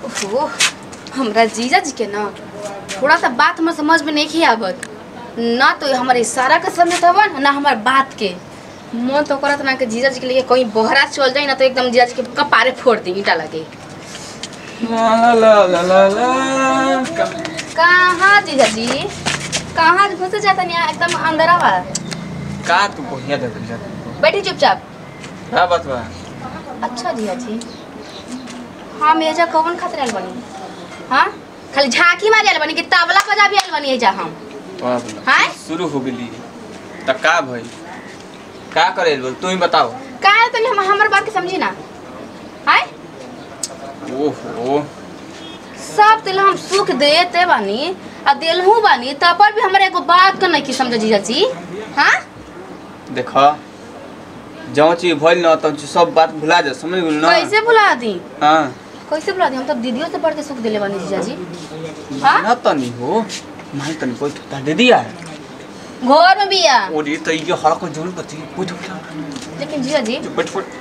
ओहो हमरा जीजा जी के ना थोड़ा सा बात हमर समझ में नहीं आवत ना तो हमारे इशारा के समझ हवन ना हमार बात के मन तो करत ना कि जीजा जी के लिए कहीं बहरा चल जाए ना तो एकदम जीजा जी के कपारे फोड़ दी ईटा लगे ला ला ला ला ला का- कहाँ जीजा जी कहाँ घुस जाता नहीं एकदम अंदर आवा का तू बढ़िया दे दिल जात बैठी चुपचाप का बात बा अच्छा जीजा जी हाँ मेजा कौन खातिर आयल बनी हाँ खाली झांकी मारी आयल बनी कि तबला बजा भी आयल बनी एजा हम बाप रे। हैं? शुरू हो गेली त का भई का करे बोल तू ही बताओ का है तनी हम हमर बात के समझी ना हाय ओहो सब दिल हम सुख देते बानी आ देलहू बानी तब पर भी हमरा एगो बात के नहीं की समझ जीजा जी हाँ देख जौन चीज भइल न तौन चीज सब बात भुला जा समझ गेल न कैसे भुला दी हाँ कैसे भुला दी हम तो दीदियों से बढ़ के सुख दिले बानी जीजा जी हाँ? ना तनी हो माई तनी कोई ठुता दे दिया घर में बिया ओरी त ये हर को जरूर बती कोई ठुता लेकिन जीजा जी बैठ बैठ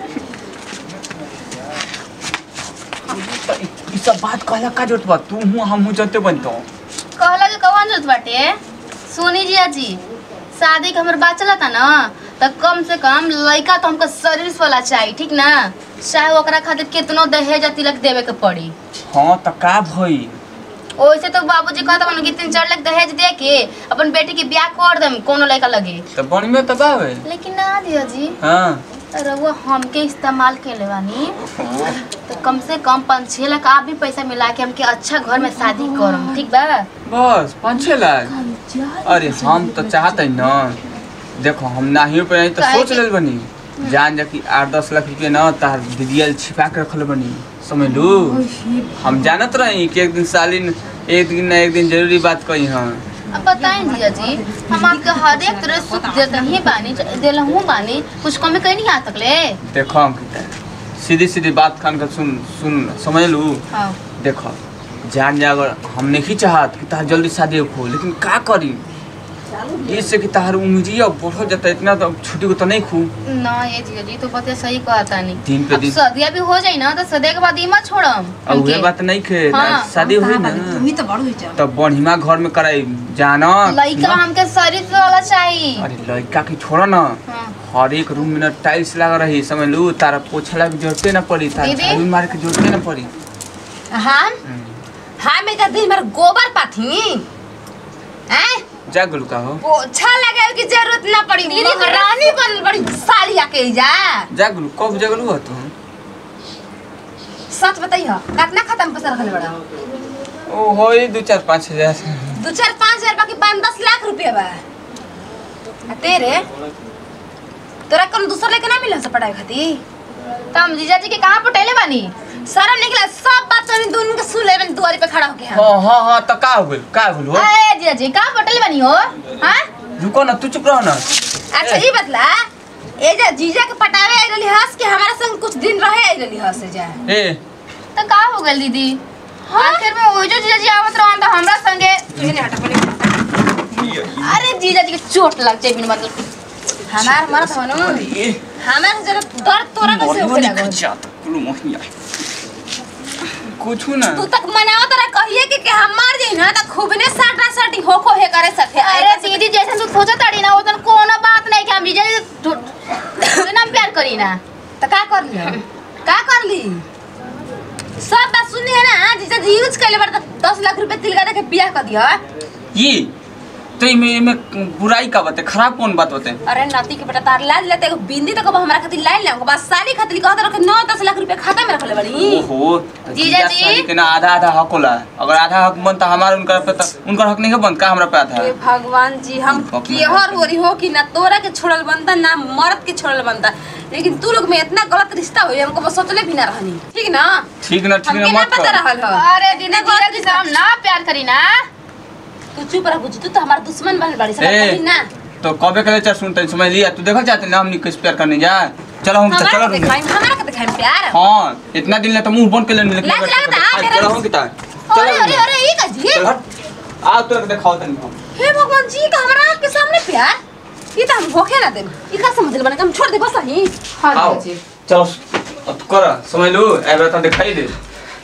ई सब बात कहला का जरूरत बा तू हूं हम हूं जानते बनतो कहला के कौन जरूरत बाटे सोनी जिया जी शादी के हमर बात चलता ना त कम से कम लड़का तो हमको शरीर वाला चाहिए ठीक ना चाहे ओकरा खातिर कितनो दहेज आ तिलक देवे के पड़ी हां त का भई ओइसे तो बाबूजी कहता बन कि तीन चार लाख दहेज दे के अपन बेटी के ब्याह कर देम कोनो लड़का लगे त बन में त बावे लेकिन ना दिया जी हां रउआ हमके इस्तेमाल के ले बानी तो कम से कम पाँच छः लाख आप भी पैसा मिला के हमके अच्छा घर में शादी करम ठीक बा बस पाँच छः लाख अरे हम तो चाहते न देखो हम नाहियो पे नहीं तो काहे सोच कि- लेल बनी जान जा कि आठ दस लाख रुपया न तार दीदियल छिपा के रखल बनी समझ लू हम जानत रही कि एक दिन सालिन एक दिन ना एक दिन जरूरी बात कही हाँ अब बताएं जिया जी हम आपके हर एक तरह सुख देते ही बानी दिलहूँ बानी कुछ कमी कहीं नहीं आ सकले देखो हम किता सीधी सीधी बात खान कर सुन सुन समझ लू हाँ देखो जान जा अगर हम नहीं चाहत कि तार जल्दी शादी हो लेकिन का करी इससे कि तार उम्मीदिया बढ़ जाता इतना तो छुट्टी को तो नहीं खू ना ये जिया जी तो बते सही कहता नहीं दिन पे अब दिन सदिया भी हो जाई ना तो सदिया के बाद ही मत छोड़म अब हमके। उहे बात नहीं खे हाँ, शादी हुई ना तुम्ही तो बड़ हुई जा तब बढ़िया घर में कराई जाना लड़का हमके शरीर वाला चाहिए अरे लड़का की छोड़ा ना हाँ। हर एक रूम में ना टाइल्स लगा रही समझ लू तारा पोछला की जरूरते ना पड़ी तारा दीदी? झाड़ू मार के जरूरते ना पड़ी हम हम एक दिन मेरे गोबर पाथी हैं जा गुलू का हो पोछा लगाए की जरूरत ना पड़ी दीदी रानी बन बड़ी साड़ी आके जा जा गुलू कब जगलू हो तू सच बताइए कितना खत्म पैसा रखले बड़ा ओ हो ही दो चार पाँच हजार दो चार पाँच हजार बाकी पाँच दस लाख रुपया बा आ तेरे तोरा कौन दूसरा लेके ना मिला से पढ़ाई खातिर तो हम जीजा जी के कहाँ पटेले बानी सारा निकला सब बात तो दोनों के सुन लेबे दुआरी पे खड़ा होके हम हाँ हाँ हाँ तो का हो गइल का हो गइल हो अरे जीजा जी कहाँ पटेले बानी हो हाँ रुको ना तू चुप रहो ना अच्छा ये बतला ए जा जीजा के पटावे आई रहली हंस के हमारा संग कुछ दिन रहे आई रहली हंस जा ए तो का हो गइल दीदी आखिर में वो जो जीजा जी आवत रहन तो हमरा संगे इन्हें हटा पड़े अरे जीजा जी के चोट लग जाए बिन मतलब हमार मरत हो ना ए हमार जरा दर्द तोरा कैसे होखे लागल कुछ ना तू तक मनाओ तोरा कहिए कि, कि हम मर जाई ना त खूब ने साटा साटी होखो हे करे सथे अरे दीदी जैसे तू सोचा ताड़ी ना उतन कोनो बात नहीं कि हम जीजा जी से ना प्यार करी ना त का कर लिया का कर ली सब बात सुनी है ना जीजा जी यूज कैले बार त 10 लाख रुपए तिलका दे के बियाह कर दिया ये तो इमे इमे बुराई का बात है खराब कौन बात होते हैं अरे नाती के बेटा तार लाज लेते एगो बिंदी तक हमरा खातिर लाइन लाऊंगा बस साली खातिर कहत रखे 9 10 लाख रुपए खाता में रखले बड़ी ओहो तो जीजा जीजा जी। साली के ना आधा आधा हक होला अगर आधा हक बनता हमारा उनका पे तो उनका हक नहीं है बनता हमरा पे आधा हे भगवान जी हम बाप रे केहर बाप। हो रही हो कि ना तोरा के छोड़ल बनता ना मर्द के छोड़ल बनता लेकिन तू लोग में इतना गलत रिश्ता हुई हमको बस सोचले भी ना रहनी ठीक ना ठीक ना ठीक हमके ना ना मत पता कर रहल हो अरे दीदी जीजा जी से हम ना प्यार करी ना तू चुप रह बुझी तू तो हमारा दुश्मन बनल बाड़ी सब ए, कहीं ना तो कबे के चल सुनते समझ लिया तू देखल चाहते ना हमनी किस प्यार करने जा चलो हम तो हमारा चलो के दिखाई हमारा के दिखाई प्यार हाँ इतना दिन ले तो मुंह बंद कर लेने लेकिन लाज अगर- लगता है, आज मेरा- चलो हम किता अरे अरे अरे ये का जी चल हट आ तो दिखाओ तनी हम हे भगवान जी का हमारा आपके सामने प्यार ये तो हम होखे ना देम ये का समझ ले बने हम छोड़ दे बस ही हाँ आओ जीजा जी चलो अब तू कर समझ लो एबरा तो दिखाई दे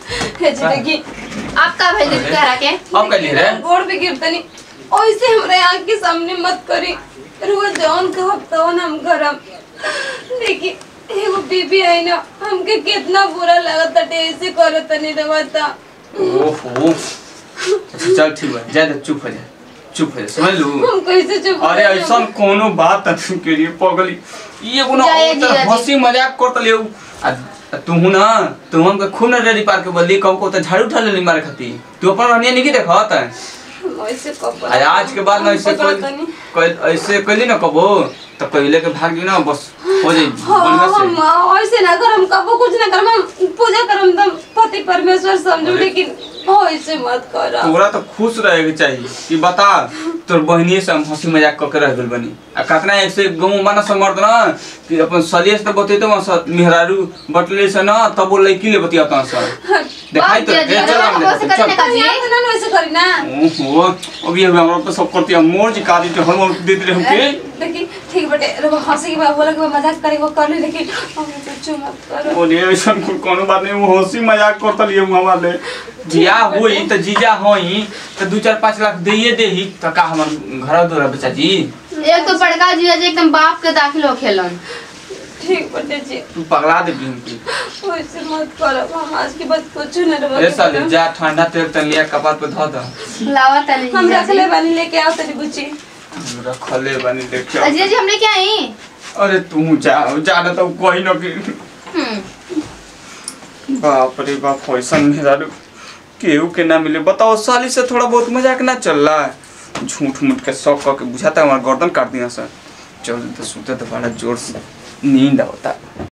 हे जी देखी आप का भेज दी करा के अब कह रे गोड़ पे गिरतनी ओइसे हमरे आँख के सामने मत करी रोज जौन कहब तौन हम करम देखी एगो बीबी है ना हमके कितना बुरा लगत ताटे ऐसे करत तनी रवता ओहो अच्छा, चल ठीक बा जा जा चुप हो जा चुप हो जा समझ लू हम कैसे चुप अरे रही? ऐसा कोनो बात नहीं के लिए पगली ये कोनो जाए औरत जीजा जी। हंसी मजाक करत लियो आ तू ना तू हमके खूब ना रेडी पार के बोली कहू को तो झाड़ू उठा लेली मारे खाती तू अपन रहनिया नहीं की देखत हम ऐसे कब आज आज के बाद ना ऐसे कोई तनी कोई ऐसे कैली ना कबो तो पहले के भाग ना बस हो जाई हाँ बढ़िया हम से ऐसे ना कर हम कबो कुछ ना कर हम पूजा करम तो पति परमेश्वर समझू अरे। लेकिन ऐसे मत कर तोरा तो खुश रहे के चाहिए कि बता तोर बहनिए से हम हंसी मजाक करके रह गेल बनी आ कतना ऐसे गाँव माना समर्थ ना कि अपन सलिए से तो बतेतो वहाँ से मेहरारू बटले से ना तब वो लड़की ले बतिया ता सर दिखाई तो बाप दे जी, चल हम हमको से देखते, करने चल का जी ना वैसे करी ना ओहो अभी अभी हमरा पे सब करती है मोर जी कादी तो हम दे दे हमके देखी ठीक बटे रब हंसी के बाद बोला कि मजाक करे वो कर ले लेकिन हम कुछ मत करो बोले ऐसा कोनो बात नहीं वो हंसी मजाक करता लिए हमारे जिया होई तो जीजा होई तो दू चार पाँच लाख दे देही तो का हमर घर दो बच्चा जी एक तो बड़का जीजा जी एकदम बाप के दाखिल हो खेलन ठीक बटे जी तू पगला दे हमके वैसे मत करो हम आज के बाद कुछ न रब ए साले जा ठंडा तेल तन लिया कपार पे धो दो लावा तनी हम जीजा रख जी ले बानी लेके आओ तेरी बुच्ची रखले बनी देखियो अ, जीजा जी हम लेके आई अरे तू जा जा ना तो कोई न कि हम्म बाप रे बाप फैशन मेरा केहू के ना मिले बताओ साली से थोड़ा बहुत मजाक ना चल रहा है झूठ मूठ के शौक करके बुझाता है हमारा गर्दन काट दिया सर चल तो सुते तो बड़ा जोर से नींद आता